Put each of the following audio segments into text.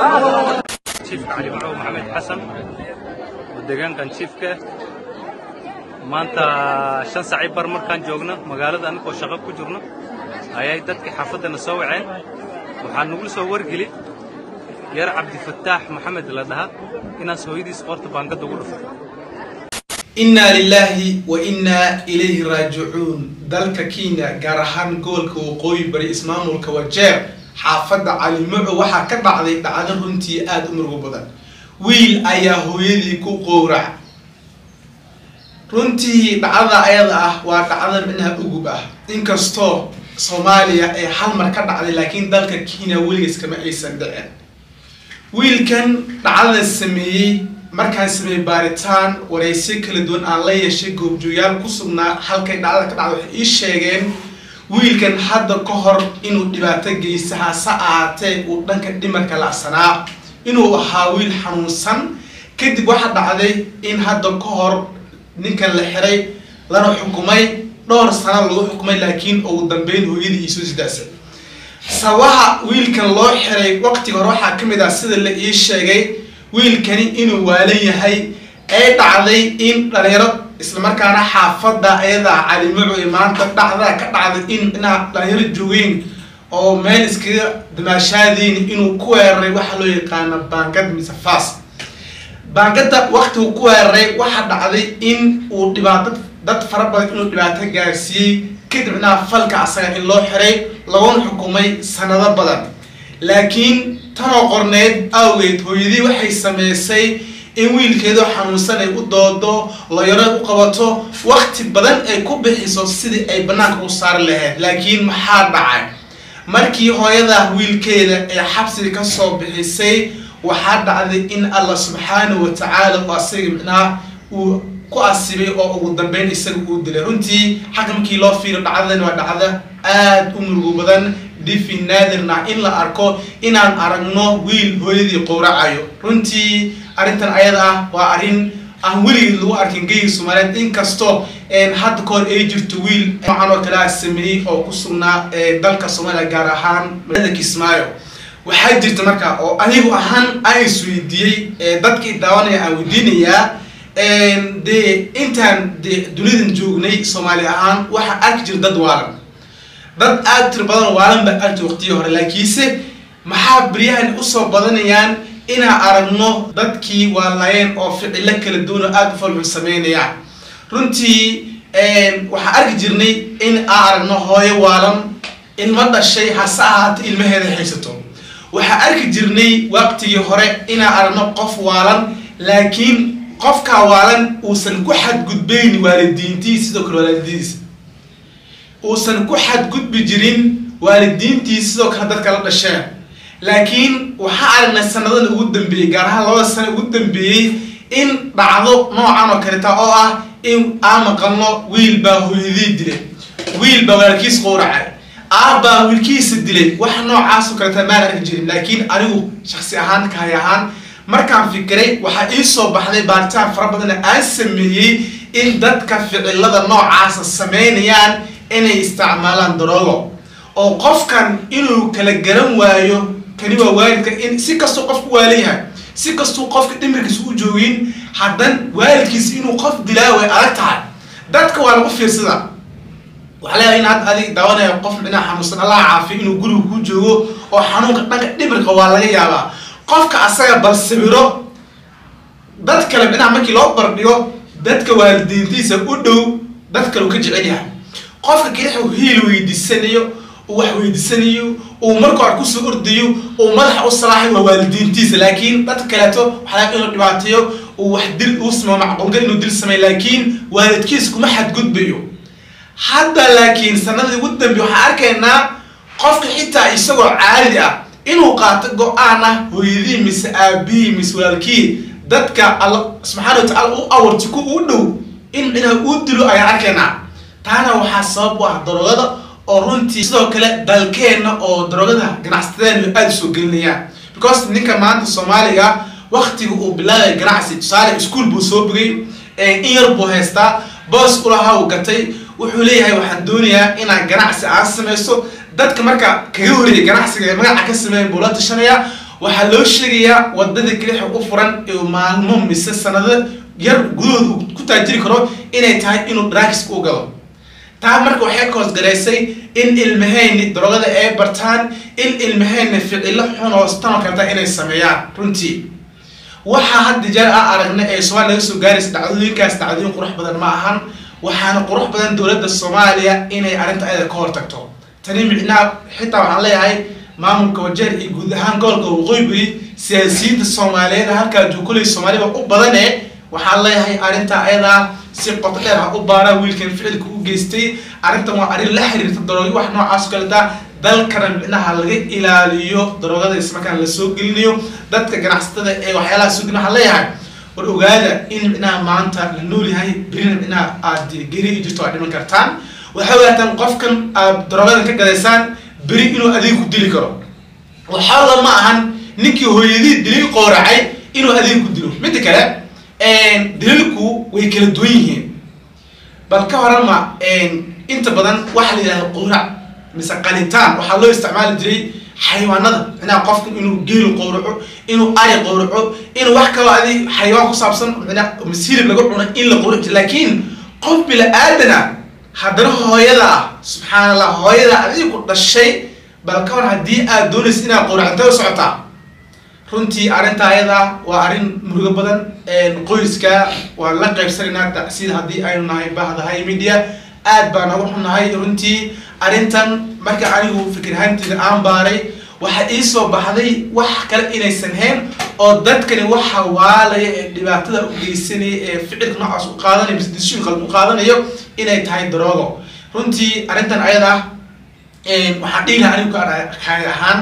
jiifka cali macow maxamed xasan oo deegaankan jiifka maanta shan saaci bar markaan joogno magaalada annagoo shaqo ku jirno ayay dadkii xaafaddana soo waceen waxaa nagula soo wargeli yar cabdifataax maxamed la dhaha inaas hooyadiis qoorta baangada ugu dhuftay innaa lilaahi wa innaa ilayhi raajicuun dalka kenya gaar ahaan gobolka waqooyi bari ismaamulka wajeer xaafadda calimaco waxaa ka dhacday dhacdo runtii aada u murugo badan wiil ayaa hooyadii ku qowrac runtii dhacdada ayada ah waa dhacda micnaha ugub ah inkastoo soomaaliya ay hal mar ka dhacday laakiin dalka kenya weligiis kama aysan dhicin wiilkan dhacdada sameeyey markaan sameeyey baaritaan wareysyo kala duwan aan la yeeshay goobjooyaal ku sugnaa halkay dhacdada ka dhacda waxay ii sheegeen wiilkan hadda ka hor inuu dhibaato geysta hase ahaatee uu dhanka dhimarka lacsanaa inuu ahaa wiil xanuunsan kadib waxaa dhacday in hadda ka hor ninkan la xiray lana xukumay dhowr sano lagu xukumay laakiin ugu dambeyn hooyadii iisoo sidaasay sabaha wiilkan loo xiray waqtiga hore waxaa ka mid ah sida la ii sheegay wiilkani inuu waalan yahay ay dhacday in dhalinyaro islamarkaana xaafadda ayadaa calimaco ee maanta dhacdaa ka dhacday in inaa dhalinyaro joogeen oo meel iskaga damaashaadeen inuu ku weeraray waxaa loo yaqaana baangad mise fas baangada waqtigu ku weeraray waxaa dhacday in uu dhibaato dad fara badan inuu dhibaato gaarsiiyey kadibna falka asaga in loo xiray laguna xukumay sanado badan laakiin tanoo qorneed awgeed hooyadii waxay sameysay in wiilkeedoo xanuunsan ay u doodo layaro u qabato waqti badan ay ku bixiso sidii ay banaanka u saari lahayd laakiin maxaa dhacay markii hooyada wiilkeeda ee xabsiga kasoo bixisay waxaa dhacday in allah subxaanahu wa tacaala u asaga micnaha uu ku asibay oo ugu dambeyn isaga uu dilay runtii xagga markii loo fiiro dhacdadan waa dhacda aada u murugo badan difi naadirna in la arko inaan aragno wiil hooyadii qowracayo runtii arrintan ayada ah waa arrin aan weligeed lagu arkin geyga soomaaliyeed inkastoo hadda ka hor ay jirto wiil noocan oo kale ah sameeyey oo ku sugnaa dalka soomaaliya gaar ahaan magaalada kismaayo waxaa jirta marka oo anigu ahaan aan isweydiiyey dadkii daawanaya aan weydiinayaa dee intaan de dunidan joognay soomaali ahaan waxaa arki jira dad waalan dad aada tiro badan waalan baa arki waqtiyii hore laakiinse maxaa beryahan usoo badanayaan inaan aragno dadkii waalayeen oo ficilo kala duwan oo aada u falxun sameynayaan runtii waxaa arki jirnay in aan aragno hooyo waalan ilmo dhashay hase ahaata ilmaheeda haysato waxaa arki jirnay waqtigii hore inaan aragno qof waalan laakiin qofkaa waalan uusan ku xadgudbayn waalidiintiis sidoo kale waalidiintiisa uusan ku xadgudbi jirin waalidiintiis sidoo kale dadka la dhasheen laakiin waxaa aragnay sanadada ugu dambeeyey gaar ahaan labada sano ugu dambeeyey in dhacdo noocan oo kaleta oo ah in aan maqalno wiil baa hooyadii dilay wiil baa walaalkiis qowracay aabbaa wiilkiisa dilay wax noocaasoo kaleta maan arki jirin laakiin anigu shaksi ahaan kahay ahaan markaan fikiray waxaa ii soo baxday baaritaan fara badanna aan sameeyey in dadka ficilada noocaasa sameynayaan inay isticmaalaan daroogo oo qofkan inuu kala garan waayo kani waa waalidka in si kastuu qofku waalan yahay si kastuu qofka dhimirkiisa u joogin haddan waalidkiisa inuu qof dilaa way adag tahay dadka waa lagu fiirsada waxaa leeyahay in hadda adig daawanaya qof micnaha xanuunsan allah caafiyo inuu guriga ku joogo oo xanuunka dhanka dhimirka waa laga yaabaa qofka asaga bal sawiro dad kale micnaha markii loo bardhigo dadka waalidiintiisa u dhow dad kale uu ka jecel yahay qofka kelix uu hiil weydiisanayo uu wax weydiisanayo uu marka hore kusoo ordayo uu madaxa u salaaxay waa waalidiintiisa laakiin dadka kaleeto waxaa inuu dhibaateeyo uu wax dil uu sameyo macquulgal inuu dil sameyo laakiin waalidkiisa kuma xadgudbayo hadda laakiin sanadii ugu dambe waxaan arkaynaa qofka xitaa isagoo caadi ah inuu qaato go-aan ah hooyadii mise aabihii mise walaalkii dadka alla subxaana wa tacaala u awarti ku u dhow in micnaha uu dilo ayaan arkaynaa taana waxaa sabab u ah daroogada oo runtii sidoo kale dalkeenna oo daroogada ganacsateenu aada usoo gelinayaan because ninka maanta soomaaliga waktiga uu bilaabay ganacsi tusaale ischool buu soo bogay in yar buu haystaa boos ulahaa uu gatay wuxuu leeyahay waxaan doonayaa inaan ganacsi aan samaysto dadka marka kaga horreeyay ganacsiga ee magaca ka sameeyan buu la tashanayaa waxaa loo sheegayaa wadada kelixa u furan ee maalmo mise sanado yar gudahooda uu ku taajiri karo inay tahay inuu drugs u galo taa marka waxay ka hoosgaraysay in ilmahayni darogada ay bartaan in ilmahayni ficilo xun oo stanoo kalta inay sameeyaan runtii waxaa hadda jeer a aragna ee soomaaliya laga soo gaaraysa dhacdooyinkaas dhacdooyin qurux badan ma ahan waxaana qurux badan dowladda soomaaliya inay arrinta ayada ka hortagto tani micnaha xitaa waxaan leeyahay maamulka wajeer iyo guud ahaan gobolka waqooyi bari siyaasiyiinta soomaaliyeed halkaa juukulay soomaaliba u badane waxaan leeyahay arrinta ayadaa si qoto dheer ha u baaraan wiilkan ficilka u geystay arrintan waa arrin la xiriirta daroogi wax noocaas o kaleta dalkana micnaha laga ilaaliyo daroogada ismarkaan la soo gelinayo dadka ganacsatada ee waxyaalaha soo gelin waxaan leeyahay war ogaada in micnaha maanta la nool yahay berina micnaha aad geri jirto aad dhiman kartaan waxay ogaataan qofkan aad daroogadan ka gadaysaan beri inuu adiga ku dili karo waxaala ma ahan ninkii hooyadii dilil qooracay inuu adiga ku dilo midda kale dililku way kala duwan yihiin bal ka horama inta badan waxaa la yidhahda qoorac mise qalitaan waxaa loo isticmaali jiray xayawaanada micnaha qofka inuu geelu qowraco inuu ari qowraco inuu wax kaloo adi xayawaan ku saabsan micnaha masiirib laga cuno in la qowrac jiro laakiin qof bila aadana haddana hooyada ah subxaan allah hooyada adiga ku dhashay bal ka hor haddii aad doonaysa inaad qowracantay u socotaa runtii arrinta ayada waa arrin murugo badan qoyska waan la qaybsanaynaa sida haddii aynu nahay bahdahay media aad baan uga xunnahay runtii arrintan marka anigu fikirhaanteeda aan baaray waxaa ii soo baxday wax kale inaysan hayn oo dadkani waxa waalaya ee dhibaatada u geysanaya ee ficilka noocaas u qaadanayo mise decision qalad u qaadanayo inay tahay daroogo runtii arrintan ayada waxaan dhihi lahaa anigu kaay ahaan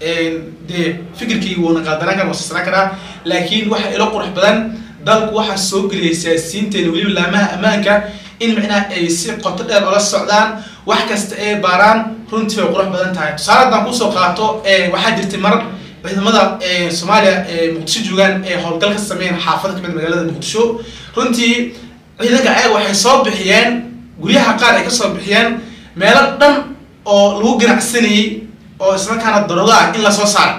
dee fikirkii wuuna qaadanaan kara wasasnaan karaa laakiin waxa ilo qurux badan dalku waxaa soo geliyay siyaasiyiinteena weliba laamaha ammaanka in micnaha ay si qoto dheer ola socdaan wax kasta ay baaraan runtii way qurux badan tahay tusaale haddaan kusoo qaato waxaa jirtay mar ciidamada soomaaliya ee muqdisho joogaan ee howlgal ka sameeyeen xaafada kamid magaalada muqdisho runtii ciidanka ayaga waxay soo bixiyeen guryaha qaar ay kasoo bixiyeen meelo dhan oo lagu ganacsanayay oo islamarkaana daroga ah in lasoo saaro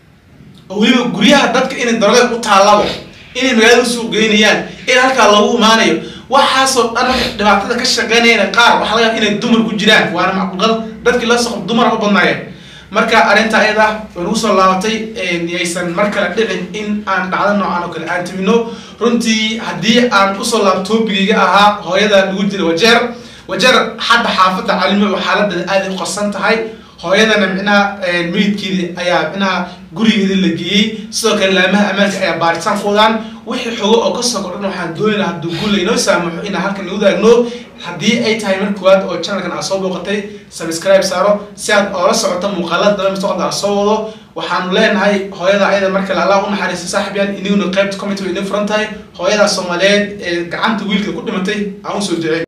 oo weliba guryaha dadka inay darogada u taallabo inay magaalada usoo geynayaan in halkaa lagu imaanayo waxaasoo dhan dhibaatada ka shaqeynayana qaar waxaa laga inay dumar ku jiraan waana macquuqad dadkii la soqo dumara u badnaayeen marka arrinta ayada way nagu soo laabatay yaysan mar kale dhicin in aan dhacdo noocan oo kale aan timino runtii haddii aan usoo laabto toobigayga ahaa hooyada lagu jira wajeer wajeer hadda xaafadda calimo xaaladeeda aaday u qarsan tahay hooyadana micnaha meydkeedii ayaa micnaha gurigeeda la geeyey sidoo kale laamaha ammaanka ayaa baaritaan ku wadaan wixii xogo oo kasoo kordhan waxaan doonayna hadduu guul laynoo saamaxo inaan halkan nagu daagno haddii ay tahay mar koowaad oo channelkan aad soo booqatay subscribe saaro si aad oola socoto muuqaalada dambe mustaqbalka aan soo wado waxaanu leenahay hooyada ayada mar kale allah u naxariista saaxibyaan iniguna qaybta comment way idin furan tahay hooyada soomaaliyeed ee gacanta wiilka ku dhimatay aan usoo jecey